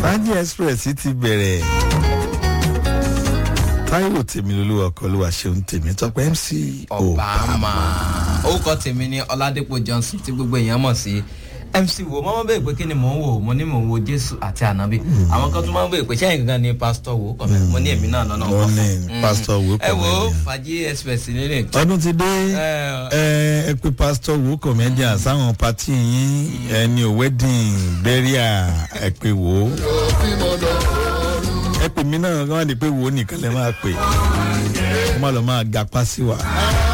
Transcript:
fàájì express ti bẹ̀rẹ̀ táíwò tèmi lolúwa ọkọ olúwa ṣeun tèmi tọpẹ mc obama orúkọ tèmi ní ọládépò johnson tí gbogbo èèyàn mọ̀ sí mc wo mọ́mọ́ bẹ́ẹ̀ pé kí ni mò ń wò mo ní mò ń wo jésù àti ànábì àwọn kan tún máa ń bẹ́ẹ̀ pé sẹ́yìn gangan ni pásítọ̀ wo kọ́ mi mo ní èmi náà lọ́nà mo ní pásítọ̀ wo ẹ wo comedian. fàájì express nílé ọdún ti dé ẹ ẹ pé pásítọ̀ wo comedian sáwọn pati yín ẹni ò wedding burial ẹ pé wo ẹ pè mí náà kí wọ́n á di pé wo nìkan lè máa pè kó má lọ máa gapá sí wa.